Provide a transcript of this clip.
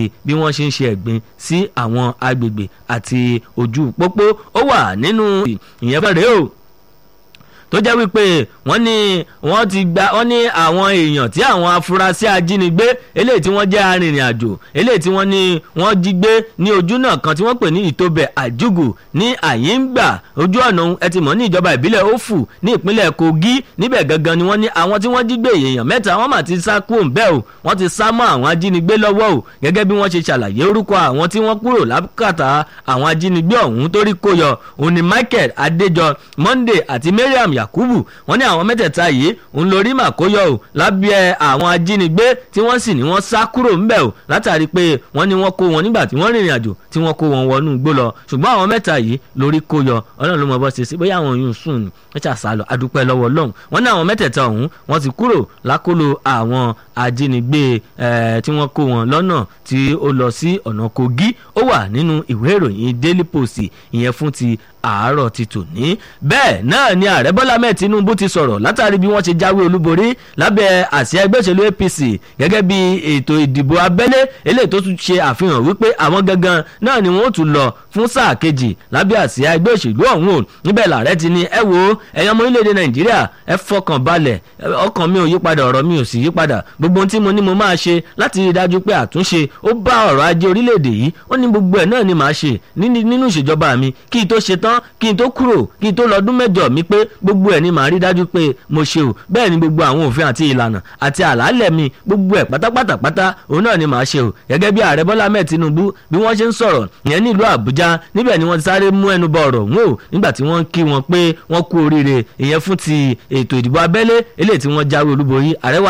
bí wọ́n ṣe ń ṣe ẹ̀gbin sí àwọn agbègbè àti ojú pópó ó wà nínú ìyẹn fẹ́rẹ̀ o tó jẹ́ wípé wọ́n ní wọ́n ti gba wọ́n ní àwọn èèyàn tí àwọn afurasí ajínigbé eléyìí tí wọ́n jẹ́ arìnrìn àjò eléyìí tí wọ́n ní wọ́n jí gbé ní ojú náà kan tí wọ́n pè ní ìtòbẹ̀ àjùgù ní àyíngbà ojú ọ̀nà ẹ ti mọ̀ ní ìjọba ìbílẹ̀ òfù ní ìpínlẹ̀ kogi níbẹ̀ gangan ni wọ́n ní àwọn tí wọ́n jí gbé èèyàn mẹ́ta wọ́n mà ti sá kúrò ńbẹ̀ o wọ́n ti sá mọ́ àwọn ajínigbé lọ́wọ́ o gẹ́gẹ́ bí wọ́n ṣe ṣàlàyé orúkọ àwọn tí wọ́n kúrò lákàtà àwọn ajínigbé ọ̀hún torí kó yọ òní michael adéjọ monday àti mariam yakubu wọ́n ní àwọn mẹ́tẹ̀ẹ̀ta yìí ń lórí màkóyọ o lábẹ́ àwọn ajínigbé tí wọ́n sì ní wọ́n sá kúrò ńbẹ̀ o látàrí pé wọ́n ní wọ́n kó wọn nígbà tí wọ́n rìnrìn àjò tí wọ́n kó wọn wọnú igbó lọ ṣùgbọ́n àwọn mẹ́ta yìí lórí kó yọ ọlọ́run ló mọ bọ́ ṣe sí bóyá àwọn yòó sùn ní wọ́n ṣàṣà lọ adúpẹ́ lọ́wọ́ ọlọ́run wọ́n ní àwọn mẹ́tẹ̀ẹ̀ta ọ̀hún wọ́n ti kúrò lákòlò àwọn ajínigbé tí wọ́n kó wọn lọ́nà tí ó lọ sí ọ̀nà kogi ó wà nínú ìwé ìròyìn daily post ìyẹn fún ti àárọ̀ ti tòní. bẹ́ẹ̀ náà ni ààrẹ bọ́lá mẹ́ẹ̀ tinubu ti sọ̀rọ̀ látàrí bí wọ́n ṣe jáwé olúborí lábẹ́ àsíá ẹgbẹ́ òṣèlú apc gẹ́gẹ́ bí ètò ìdìbò abẹ́lé eléyìí tó tún ṣe àfihàn wípé àwọn gangan náà ni wọ́n tún lọ fún sáà kejì lábẹ́ àsíá ẹgbẹ́ òṣèlú ọ̀hún o níbẹ̀ làárẹ̀ ti ní ẹ wo ẹ̀yàn ọmọ orílẹ̀-èdè nàìjíríà ẹ fọkàn balẹ̀ ọkàn mi ò yípadà ọ̀rọ̀ mi ò sì yípadà gbogbo ohun tí mo ní mo máa ṣe láti rí i dájú pé àtúnṣe ó bá ọ̀rọ̀ ajé orílẹ̀-èdè yìí ó ní gbogbo ẹ̀ náà ni màá ṣe nínú ìṣèjọba mi kí n tó ṣe tán kí n tó kúrò kí n tó lọ́dún mẹ́jọ mi pé gbogbo ẹ̀ ni màá rí dájú pé mo ṣe o bẹ́ẹ̀ ni gbogbo àwọn òfin àti ìlànà àti àlàálẹ̀ mi gbogbo ẹ̀ pátápátá pátá òun náà ni màá ṣe o gẹ́gẹ́ bí ààrẹ bọ́lá mẹ́ẹ̀ tinubu bí wọ́n ṣe ń sọ̀rọ̀ ìyẹn nílùú àbújá níbẹ̀ ni wọ́n ti sáré mú ẹnu bọ ọ̀rọ̀ wọn o nígbà tí wọ́n ń kí wọn pé wọ́n kú oríire ìyẹn fún ti ètò ìdìbò abẹ́lé eléyìí tí wọ́n jáwé olúborí ààrẹ wa